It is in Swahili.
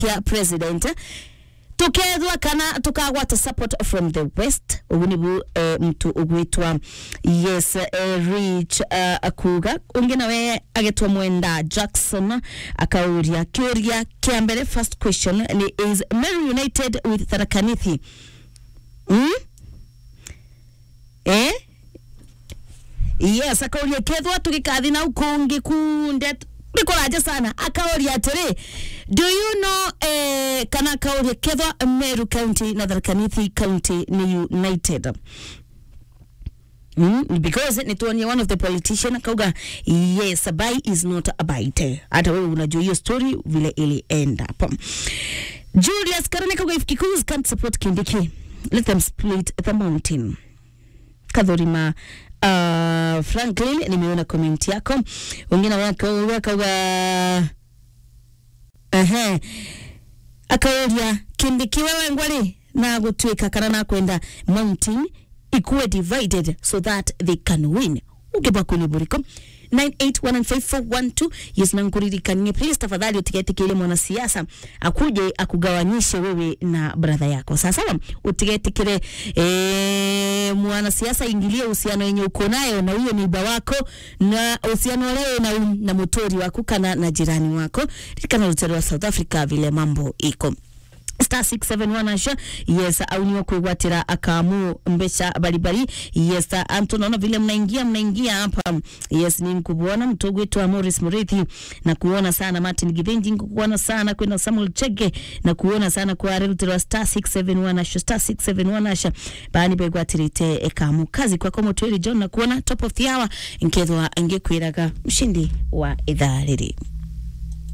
kia president tukethwa kana tukagwata support from the west ugu nibu eh, mtu ugwitwa yes eh, rich uh, akuga ungi nawe agitwa mwenda jackson akauria kiuria kia mbere first question ni is Meru united with tharakanithi mm? eh yes akauria kethwa tugikathi na ukungi kunde ndikuraja sana akauria atiri do you know eh, kana akauria kethwa meru county na tharkanithi county ni united Mm, because nituonie one of the politician akauga yes bai is not a bite hata wewe unajua hiyo story vile ilienda hapa julius karani akauga if kikuus can't support kindiki let them split the mountain kadhurima uh, franklin nimeona comment yako wengine wakauga akauga ehe akauria kindiki wewe ngwari na gutwika kana na kwenda mountain ikuwe divided so that they can win ukiba kuliburiko 981541 yes nankuririkanie please tafadhali utigetikile mwanasiasa akuje akugawanyishe wewe na brother yako sasa utigetikile e, mwanasiasa ingilie uhusiano yenye uko nayo na huyo niba wako na uhusiano leo na, na mutori wako kana na jirani wako kana rutero wa South Africa vile mambo iko star 671 asha yes auniwa kwigwatira akamu mbeca baribari yes antu naona vile mnaingia mnaingia hapa yes ni mkubuona mtogo wetu wa Morris Murithi na kuona sana Martin Githinji kuona sana kwenda Samuel Chege na kuona sana kwa Relutero star 671 asha star 671 asha bani begwatirite ekamu kazi kwa komo twiri John na kuona top of the hour nkethwa ngekwiraga mshindi wa idhaa riri